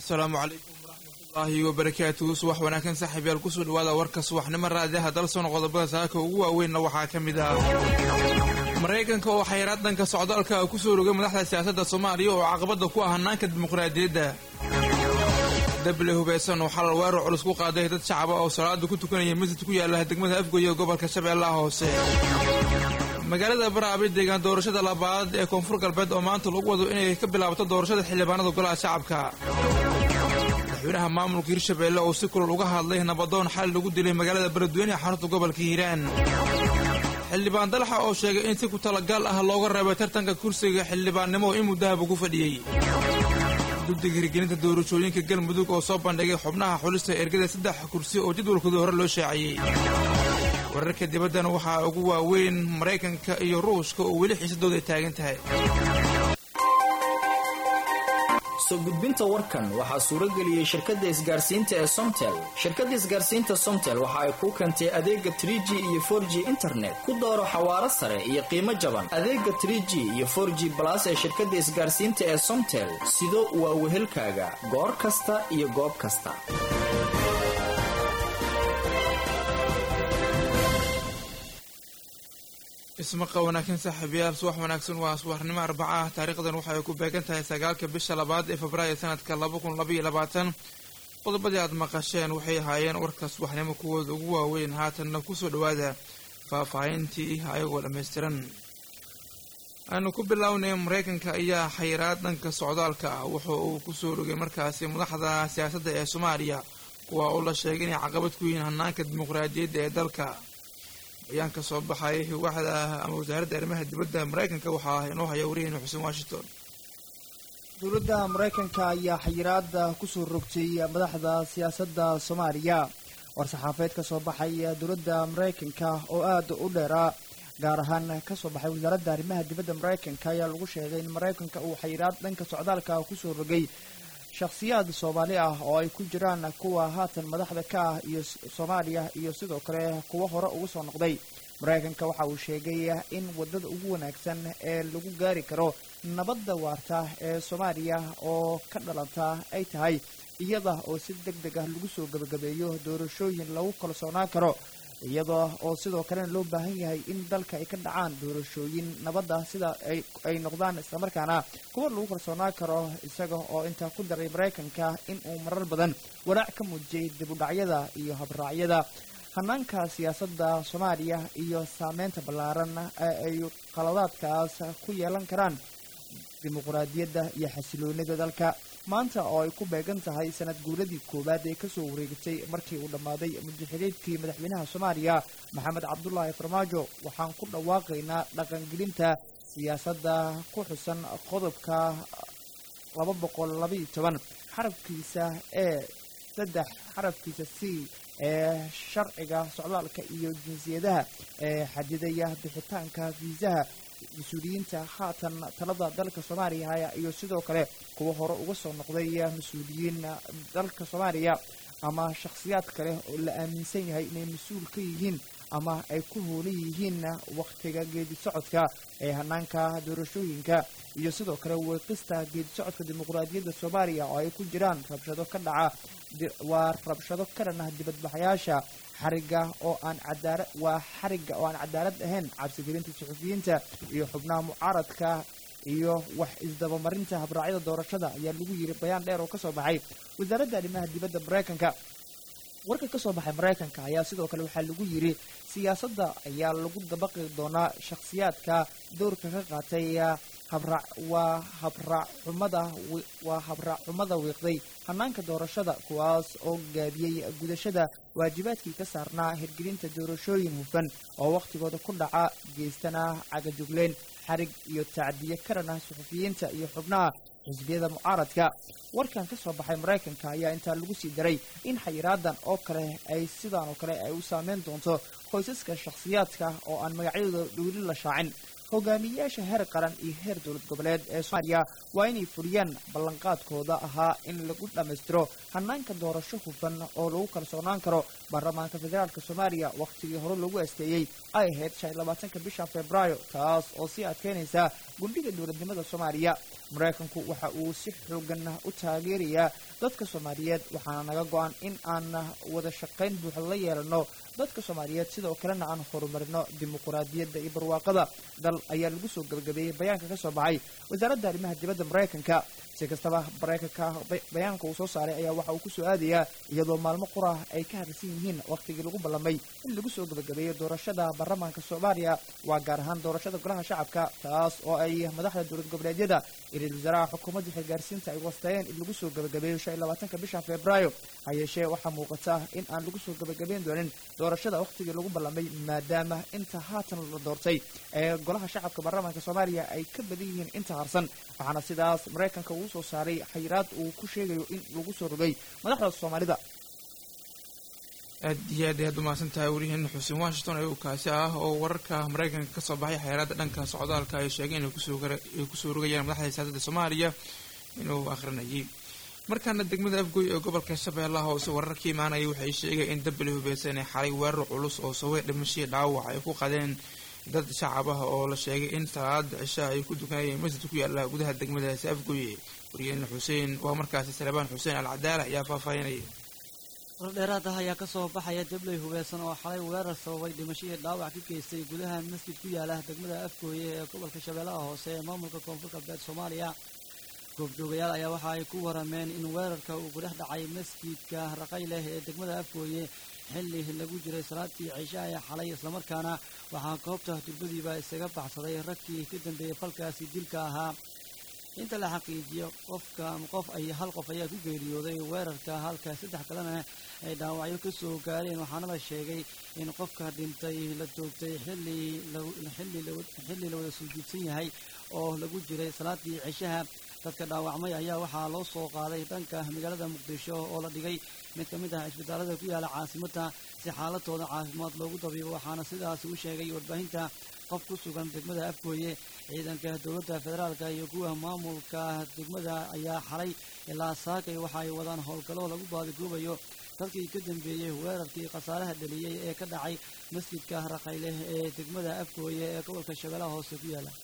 asalaamu calaykum waraxmatullaahi wabarakaatuhu subax wanaagsan saaxiibyaal kusoo dhawaada warka subaxnimo raadiyaha dalsoon qodobada saaka ugu waaweynna waxaa ka mid ah maraykanka oo xayraad dhanka socdaalka kusoo rogay madaxda siyaasadda soomaaliya oo caqabada ku ah hanaanka dimuqraadiyadda dable hubaysan oo xalal weerar culus ku qaaday dad shacaba oo salaada ku tukanaya masjid ku yaala degmada afgoye ee gobolka shabeellaha hoose magaalada baraabi deegaan doorashada labaad ee koonfur galbeed oo maanta lagu wado inay ka bilaabato doorashada xildhibaanada golaha shacabka madaxweynaha maamulka hirshabeelle oo si kulul uga hadlay nabadoon xal lagu dilay magaalada beledweyne ee xarunta gobolka hiiraan xildhibaan dalaxa oo sheegay in si ku talagaal ah looga reebay tartanka kursiga xildhibaannimo oo in muddahaba ku fadhiyey guddiga hirgelinta doorashooyinka galmudug oo soo bandhigay xubnaha xulista ergada saddex kursi oo jadwalkooda hore loo shaaciyey wararka dibaddana waxaa ugu waaweyn maraykanka iyo ruushka oo weli xiisadooda ay taagan tahay soo gudbinta warkan waxaa suuro geliyey shirkadda isgaarsiinta ee somtel shirkadda isgaarsiinta somtel waxa ay kuu keentay adeega trie g iyo for g internet ku dooro xawaaro sare iyo qiimo jaban adeega trie g iyo for g balas ee shirkadda isgaarsiinta ee somtel sido waa wehelkaaga goor kasta iyo goob kasta ismaqa wanaagsan saaxiibayaal subax wanaagsan waa subaxnimo arbaca taariikhdan waxay ku beegan tahay sagaalka bisha labaad ee febraayo sanadka laba kun labaiyo labaatan qodobadii aad maqasheen waxay ahaayeen warka subaxnimo kuwooda ugu waaweyn haatanna kusoo dhawaada faahfaahintii ayagoo dhammaystiran aanu ku bilownay maraykanka ayaa xayiraad dhanka socdaalka ah wuxa uu kusoo rogay markaasi madaxda siyaasadda ee soomaaliya kuwa uu la sheegay inay caqabad ku yihiin hanaanka dimuqraadiyadda ee dalka ayaan ka soo baxay waaxda ama wasaaradda arrimaha dibadda maraykanka waxaa inoo haya wariyeyna xuseen washington dowladda maraykanka ayaa xayiraada kusoo rogtay madaxda siyaasadda soomaaliya war-saxaafeed ka soo baxay dowladda maraykanka oo aada u dheeraa gaar ahaan kasoo baxay wasaaradda arrimaha dibadda maraykanka ayaa lagu sheegay in maraykanka uu xayiraad dhanka socdaalka kusoo rogay shakhsiyaad soomaali ah oo ay ku jiraan kuwa haatan madaxda ka ah iyo soomaaliya iyo sidoo kale kuwo hore ugu soo noqday maraykanka waxa uu sheegay in wadada ugu wanaagsan ee lagu gaari karo nabadda waarta ee soomaaliya oo ka dhalanta ay tahay iyada oo si deg deg ah lagu soo gebagabeeyo doorashooyin lagu kalsoonaan karo iyada oo sidoo kalena loo baahan yahay in dalka ay ka dhacaan doorashooyin nabadda sida ay noqdaan islamarkaana kuwa lagu kalsoonaan karo isaga oo intaa ku daray maraykanka in uu marar badan walaac ka muujiyay dibudhacyada iyo habraacyada hanaanka siyaasadda soomaaliya iyo saameynta ballaaran ee ay qaladaadkaas ku yeelan karaan dimuqraadiyadda iyo xasiloonida dalka maanta oo ay ku beegan tahay sanad guuradii koowaad ee kasoo wareegatay markii uu dhammaaday mudaxileedkii madaxweynaha soomaaliya maxamed cabdulaahi farmaajo waxaan ku dhawaaqaynaa dhaqangelinta siyaasadda ku xusan qodobka laba boqol labaiyo toban xarafkiisa ee saddex xarafkiisa c ee sharciga socdaalka iyo jinsiyadaha ee xadidaya bixitaanka fiisaha mas-uuliyiinta haatan talada dalka soomaaliya iyo sidoo kale kuwa hore uga soo noqday mas-uuliyiin dalka soomaaliya ama shakhsiyaad kale oo la aaminsan yahay inay mas-uul ka yihiin ama ay ku hoolan yihiin wakhtiga geedi socodka ee hanaanka doorashooyinka iyo sidoo kale weeqista geedi socodka dimuqraadiyadda soomaaliya oo ay ku jiraan rabshado ka dhaca waa rabshado ka dhan ah dibadbaxayaasha xariga oo aan cadaala waa xariga oo aan cadaalad ahayn cabsigelinta suxufiyiinta iyo xubnaha mucaaradka iyo wax isdabamarinta habraacyada doorashada ayaa lagu yiri bayaan dheer oo kasoo baxay wasaaradda arrimaha dibadda maraykanka warka kasoo baxay maraykanka ayaa sidoo kale waxaa lagu yiri siyaasadda ayaa lagu dabaqi doonaa shakhsiyaadka dowrka ka qaatay habra waa habraacxumada waa habraacxumada wiiqday hanaanka doorashada kuwaas oo gaabiyey gudashada waajibaadkii ka saarnaa hirgelinta doorashooyin hufan oo wakhtigooda ku dhaca geystana cagajugleen xarig iyo tacdiye karan ah suxufiyiinta iyo xubnaha xisbiyada mucaaradka warkan ka soo baxay maraykanka ayaa intaa lagu sii daray in xayiraadan oo kale ay sidaan oo kale ay u saameyn doonto qoysaska shakhsiyaadka oo aan magacyadooda dhowli la shaacin hogaamiyeyaasha heer qaran iyo heer dowlad goboleed ee soomaaliya waa inay fuliyaan ballanqaadkooda ahaa in lagu dhammaystiro hanaanka doorasho hufan oo lagu kalsoonaan karo baarlamaanka federaalk soomaaliya wakhtigii hore lagu asteeyey ay ahayd shan iyo labaatanka bisha februaayo taas oo sii adkeynaysa gundhiga dowladnimada soomaaliya maraykanku waxa uu si xoogan u taageerayaa dadka soomaaliyeed waxaana naga go-an in aan wada shaqayn buuxa la yeelano dadka soomaaliyeed sidoo kalena aan horumarino dimuquraadiyadda iyo barwaaqada dal ayaa lagu soo gabagabeeyey bayaanka ka soo baxay wasaaradda arrimaha dibadda maraykanka si kastaba maraykanka bayaanka uu soo saaray ayaa waxa uu ku soo aadayaa iyadoo maalmo qurah ay ka hadalsan yihiin wakhtigii lagu ballamay in lagu soo gabagabeeyo doorashada baarlamaanka soomaaliya waa gaar ahaan doorashada golaha shacabka taas oo ay madaxda dowlad goboleedyada iyo ra-iisul wasaaraha xukuumadda xilgaarsiinta ay wasteeyeen in lagu soo gabagabeeyo shan iyo labaatanka bisha februaayo ha yeeshee waxaa muuqata in aan lagu soo gabagabeyn doonin doorashada wakhtigii lagu ballamay maadaama inta haatan la doortay ee golaha shacabka baarlamaanka soomaaliya ay ka badan yihiin inta harsan waxaana sidaas maraykanka uu soo saaray xayiraad uu ku sheegayo in lagu soo rogay madaxda soomaalida aad iyo aad ayaad umahadsan tahay wariyaheena xuseen washington ayuu kaasi ah oo wararka maraykanka ka soo baxay xayiraadda dhanka socdaalka ay sheegeen inay kusoo rogayaan madaxda siyaasadda soomaaliya inuu akhrinayay markaana degmada afgoy ee gobolka shabeellaha hoose warar ka imaanaya waxay sheegay in dabali hubeysan ee xalay weerar culus oo sababay dhimashii dhaawac ay ku qadeen dad shacab ah oo la sheegay in salaada cishaa ay ku dukanayeen masjid ku yaala gudaha degmadaasi afgoye wariyaheena xuseen waa markaasi salebaan xuseen al cadaala ayaa faahfaahinaya wardheeraad ah ayaa ka soo baxaya dabley hubeysan oo xalay weerar sababay dhimashadii dhaawac ka geystay gudaha masjid ku yaala degmada afgooye ee gobolka shabeellaha hoose ee maamulka koonfur galbeed soomaaliya goobjoogayaal ayaa waxa ay ku warameen in weerarka uu ku dhex dhacay masjidka raqay leh ee degmada afgooye xilli lagu jiray salaadtii cishaa ee xalay islamarkaana waxaa goobta durbadiiba isaga baxsaday ragkii ka dambeeyey falkaasi dilka ahaa inta la xaqiijiyo qofka qof ay hal qof ayaa ku geeriyooday weerarka halka saddex kalena ay dhaawacyo ka soo gaareen waxaana la sheegay in qofka dhintay la toogtay xilli xilli la wada suujiidsan yahay oo lagu jiray salaadii cishaha dadka dhaawacmay ayaa waxaa loo soo qaaday dhanka magaalada muqdisho oo la dhigay mid ka mid ah isbitaalada ku yaala caasimadda si xaaladooda caafimaad loogu dabiibo waxaana sidaasi u sheegay warbaahinta qof ku sugan degmada afgooye ciidanka dowladda federaalka iyo kuwa maamulka degmada ayaa xalay ilaa saakay waxa ay wadaan howlgallo lagu baadigoobayo dadkii ka dambeeyey weerarkii khasaaraha dhaliyey ee ka dhacay masjidka raqayleh ee degmada afgooye ee gobolka shabeellaha hoose ku yaala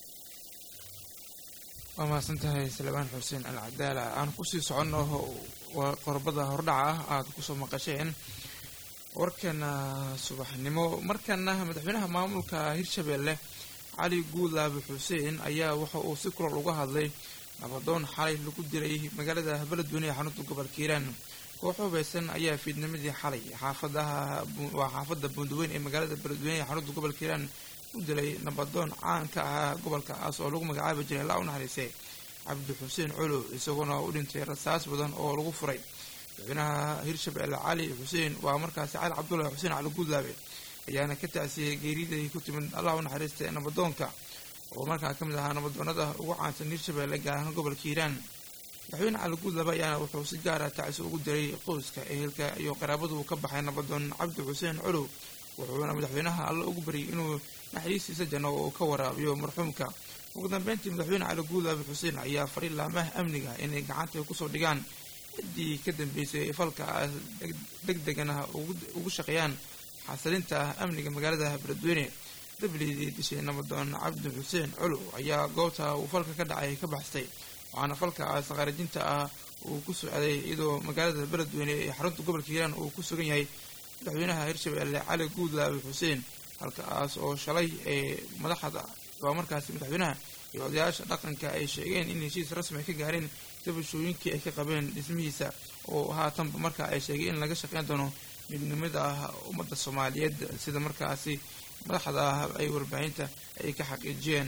waa mahadsan tahay salebaan xuseen al cadaala aan kusii soconno qorbada hordhaca ah aada kusoo maqasheen warkana subaxnimo markana madaxweynaha maamulka hirshabeelle cali guudlaabe xuseen ayaa waxa uu si kulal uga hadlay nabadoon xalay lagu dilay magaalada beledweyne ee xarunta gobolka hiiraan koox hubeysan ayaa fiidnimadii xalay xaafadaha waa xaafadda buundaweyn ee magaalada beledweyne ee xarunta gobolka hiiraan u dilay nabadoon caan ka ahaa gobolkaas oo lagu magacaabi jiray laa u naxariisay cabdi xuseen colo isagoona u dhintay rasaas badan oo lagu furay madaxweynaha hirshabeelle cali xuseen waa markaasi cali cabdullahi xuseen cali guudlaabe ayaana ka tacsiyey geeriday ku timid allah u naxariista ee nabadoonka oo markaa ka mid ahaa nabadoonada ugu caansan hirshabeelle gaar ahaan gobolka hiiraan madaxweyne cali guudlaabe ayaana wuxuu si gaara tacsi ugu diray qoyska ehelka iyo qaraabadu ka baxay nabadoon cabdi xuseen colow wuxuuna madaxweynaha alle ugu baryay inuu naxariistiisa janno oo ka waraabiyo marxuumka ugu dambeyntii madaxweyne cali guudlaabe xuseen ayaa fari laamaha amniga inay gacanta kusoo dhigaan ciddii ka dambeysay falkaas deg degana ugu shaqeeyaan xasilinta amniga magaalada beledweyne dablidii dishay nabadoon cabdi xuseen colow ayaa goobta uu falka ka dhacay ka baxstay waxaana falkaas khaarajinta ah uu ku socday iyadoo magaalada beledweyne ee xarunta gobolka hiiraan uu ku sugan yahay madaxweynaha hirshabeelle cali guudlaabe xuseen halkaas oo shalay ee madaxda waa markaasi madaxweynaha iyo odayaasha dhaqanka ay sheegeen in heshiis rasmi ay ka gaareen dabashooyinkii ay ka qabeen dhismihiisa oo haatanba marka ay sheegay in laga shaqeyn doono midnimada ummadda soomaaliyeed sida markaasi madaxda ay warbaahinta ay ka xaqiijiyeen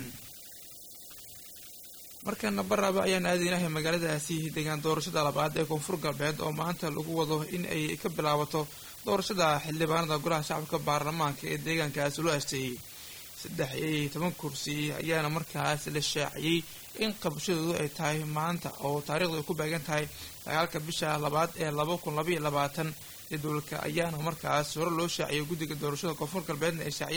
markana baraaba ayaan aadaynahay magaaladaasi degaan doorashada labaad ee koonfur galbeed oo maanta lagu wado in ay ka bilaabato doorashada xildhibaanada golaha shacabka baarlamaanka ee deegaankaasi loo asteeyey saddex iyo toban kursi ayaana markaas la shaaciyey in qabashadoodu ay tahay maanta oo taariikhdu ay ku beegan tahay dagaalka bisha labaad ee laba kun labaiyo labaatan jadwalka ayaana markaas hore loo shaaciyay guddiga doorashada koonfur galbeedna ay shaaciyeen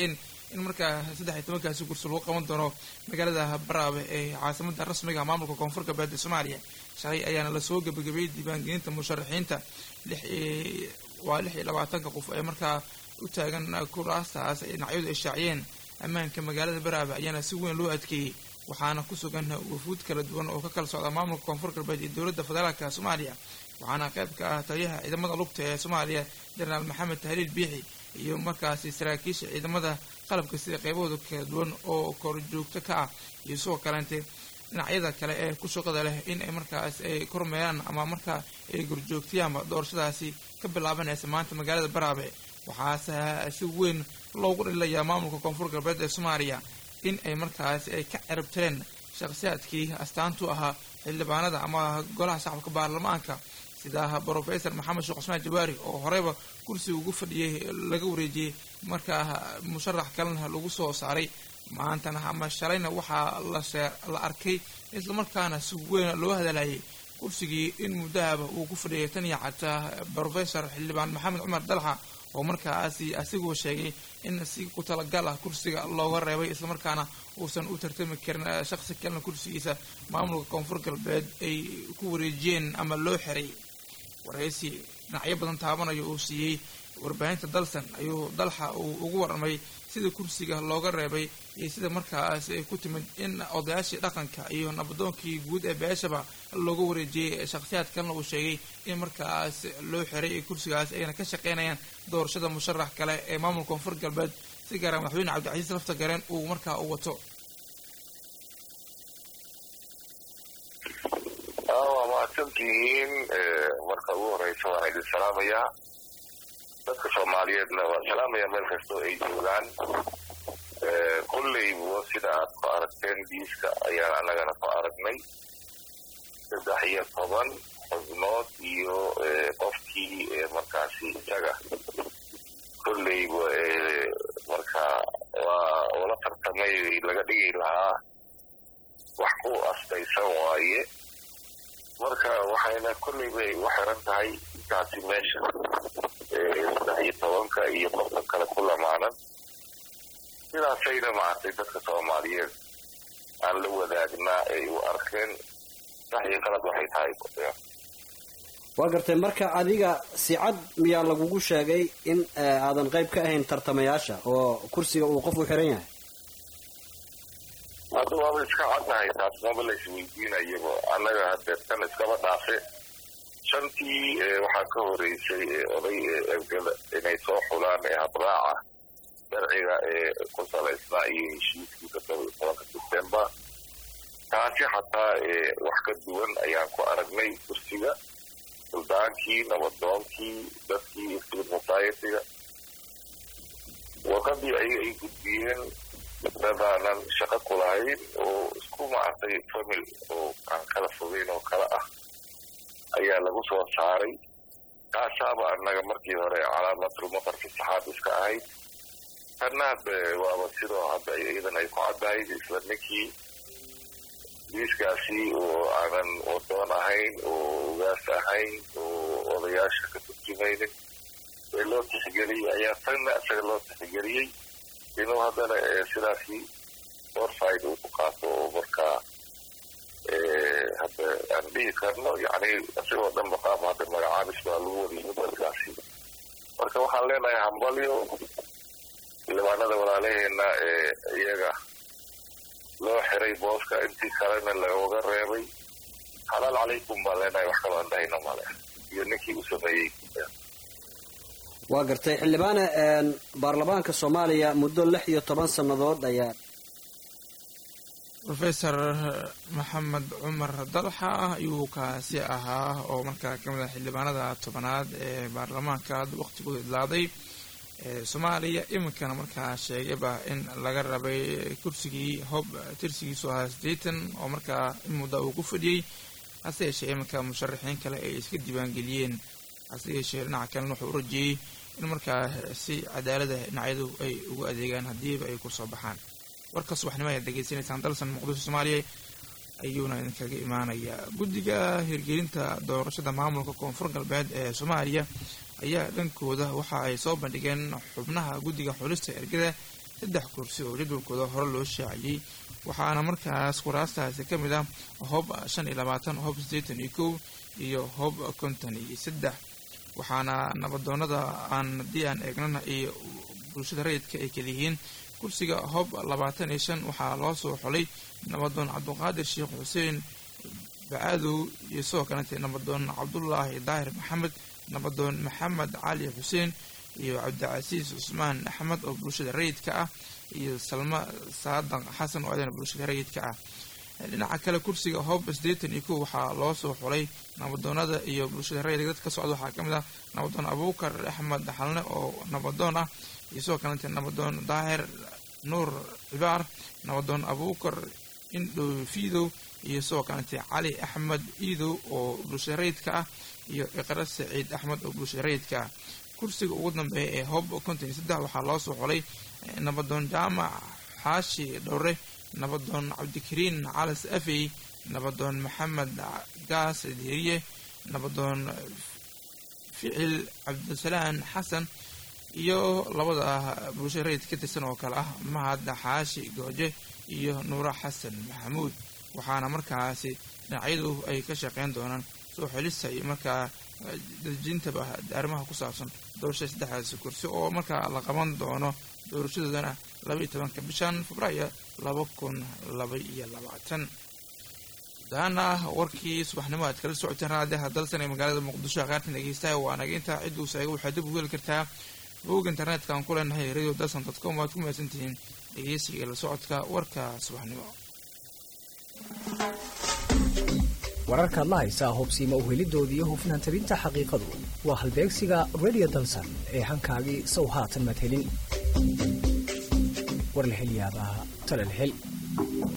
in markaa saddex iyo tobankaasi kursi lagu qaban doono magaalada baraabe ee caasimada rasmiga maamulka koonfur galbeed ee soomaaliya shalay ayaana lasoo gebagabeeyey diiwaangelinta musharaxiinta waa lix iyo labaatanka qof ee markaa u taagan kuraastaas ay dhinacyadu ay shaaciyeen ammaanka magaalada baraabe ayaana si weyn loo adkeeyey waxaana ku sugan wafuud kala duwan oo ka kala socda maamulka koonfur galbeed iyo dowladda federaalka soomaaliya waxaana qayb ka ah taliyaha ciidamada lugta ee soomaaliya jenaraal maxamed tahliil biixi iyo markaasi saraakiisha ciidamada qalabka sida qaybahooda kala duwan oo korjoogto ka ah iyo sidoo kaleente dhinacyada kale ee ku shaqada leh in ay markaas ay kormeeraan ama markaa ay gorjoogtayaanba doorashadaasi ka bilaabanaysa maanta magaalada baraabe waxaase si weyn loogu dhalilayaa maamulka koonfur galbeed ee soomaaliya in ay markaas ay ka ciribtireen shakhsiyaadkii astaantu ahaa xildhibaanada ama golaha shacabka baarlamaanka sida brofesor maxamed sheekh cusmaan jawaari oo horeyba kursiga ugu fadhiyey laga wareejiyey markaa musharax kalena lagu soo saaray maantana ama shalayna waxaa la arkay islamarkaana si weyn loo hadalayay kursigii in muddahaba uu ku fadhiyay tan iyo xataa brofesor xildhibaan maxamed cumar dalxa oo markaasi asigoo sheegay in si ku talagal ah kursiga looga reebay islamarkaana uusan u tartami karin shaksi kalena kursigiisa maamulka koonfur galbeed ay ku wareejiyeen ama loo xiray waraysi dhinacyo badan taabanayo uu siiyey warbaahinta dalsan ayuu dalxa uu ugu warramay sida kursiga looga reebay iyo sida markaas ay ku timid in odayaashii dhaqanka iyo nabadoonkii guud ee beeshaba looga wareejiyey shakhsiyaad kalena uu sheegay in markaas loo xiray kursigaas ayna ka shaqeynayaan doorashada musharax kale ee maamulka koonfur galbeed si gaara madaxweyne cabdicasiis lafta gareen uu markaa u wato waa mahadsantihiin marka ugu horeysa waan idin salaamayaa dadka soomaaliyeedna waan salaamaya meel kastoo ay joogaan kolleyba sida aad ku aragteen diiska ayaan annagana ku aragnay saddex iyo toban xubnood iyo qofkii markaasi isaga kolleyba marka waa ula tartamay laga dhigi lahaa wax ku astaysan waaye marka waxayna kolleyba u xiran tahay intaasi meesha saddex iyo tobanka iyo qofka kale ku lamaanan sidaasayna maaragtay dadka soomaaliyeed aan la wadaagnaa ay u arkeen sax iyo qalad waxay tahay waa gartay marka adiga si cad miyaa lagugu sheegay in aadan qayb ka ahayn tartamayaasha oo kursiga uu qof u xiran yahay hadda waaba iska caddahay taas maba la isweydiinayaba annaga haddee tan iskaba dhaafe shantii waxaa ka horeysay oday ergada inay soo xulaan ee habraaca sharciga ee ku salaysnaa iyo heshiiskii toddoba iyo tobanka sebtembar taasi xataa wax ka duwan ayaan ku aragnay kursiga suldaankii nabadoonkii dadkii civil society-ga warqadii ayaga ay gudbiyeen dadaanan shaqo ku lahayn oo isku maartay famil oo aan kala fogeyn oo kale ah ayaa lagu soo saaray kaasaaba annaga markii hore calaamatul maqarki saxaab iska ahayd tanna hadda waaba sidoo hadda iyadan ay ku caddahayd isla ninkii diiskaasi oo aanan wadoon ahayn oo ugaas ahayn oo odayaasha ka turjumaynin ee loo tixgeliyey ayaa tanna isaga loo tixgeliyey inuu haddana sidaasi orside uu ku qaato oo markaa hadda aan dhihi karno yani isagoo dhanba qaab hadda magacaabis baa lagu wadiyay dalkaasi marka waxaan leenahay hambalyo xildhibaanada walaalaheena ee iyaga loo xiray booska intii kalena looga reebay xalaal calaykum baan leenahay wax kaloo aan dhahayno male iyo ninkii u sameeyey waa gartay xildhibaane baarlamaanka soomaaliya muddo lix iyo toban sannadood ayaa rofesor maxamed cumar dalxa ayuu kaasi ahaa oo markaa kamid ah xildhibaanada tobanaad ee baarlamaanka hadda waqtigooda idlaaday ee soomaaliya iminkana markaa sheegayba in laga rabay kursigii hob tirsigiisu ahaa siddeetan oo markaa in mudda uu ku fadhiyey hase yeeshee iminka musharaxiin kale ay iska diiwaangeliyeen hase yeeshee dhinaca kalena wuxuu u rajiyey in markaa si cadaalada dhinacyadu ay ugu adeegaan haddiiba ay kusoo baxaan warka subaxnimo ayaad degeysanaysaan dalsan muqdisho soomaaliya ayuuna idinkaga imaanayaa guddiga hirgelinta doorashada maamulka koonfur galbeed ee soomaaliya ayaa dhankooda waxa ay soo bandhigeen xubnaha guddiga xulista ergada saddex kursi oo jadwalkooda hore loo shaaciyey waxaana markaas kuraastaasi ka mid ah hoob shan iyo labaatan hoob siddeetan iyo kow iyo hoob konton iyo saddex waxaana nabadoonada aan haddii aan eegnana iyo bulshada rayidka ay kaliyihiin kursiga hoob labaatan iyo shan waxaa loo soo xolay nabadoon cabduqaadir sheekh xuseen bacaadow iyo sidoo kalete nabadoon cabdulaahi daahir maxamed nabadoon maxamed cali xuseen iyo cabdicasiis cusmaan axmed oo bulshada rayidka ah iyo salma saadaq xasan oo adana bulshada rayidka ah dhinaca kale kursiga hoob siddeetan iyo kow waxaa loo soo xulay nabadoonada iyo bulshada rayidka dad ka socda waxaa ka mid ah nabadoon abuukar axmed xalne oo nabadoon ah iyo sidoo kalete nabadoon daahir nuur cibaar nabadoon abuukar indhow fiidow iyo sidoo kalete cali axmed iidow oo bulshada rayidka ah iyo iqra saciid axmed oo bulshada rayidka ah kursiga ugu dambeeya ee hoob konton iyo saddex waxaa loo soo xolay nabadoon jaamac xaashi dhowre nabadoon cabdikariin calas afey nabadoon maxamed gaas diiriye nabadoon ficil cabdisalaan xasan iyo labada bulshada rayid ka tirsan oo kale ah mahad xaashi gooje iyo nuura xasan maxamuud waxaana markaasi dhinacyadu ay ka shaqeyn doonaan soo xelista iyo markaa dejintaba arrimaha ku saabsan doorashada saddexdaasi kursi oo markaa la qaban doono doorashadoodana laba iyo tobanka bishan febraayo laba kun laba iyo labaatan gudahaana warkii subaxnimo aad kala socoteen raadiyaha dalsan ee magaalada muqdisho qaartan dhegeystaha waa naga intaa cidduu saaga waxaad dib ugu heli kartaa bog internetka aan ku leenahay radio dalsan dot com waad ku mahadsantihiin dhegeysiga la socodka warka subaxnimo wararkaad la haysaa hubsiima uhelidoodii iyo hufnaan tabinta xaqiiqadu waa halbeegsiga radio dalsan ee hankaagii sow haatan madhelin warlahelyaabaha talalhel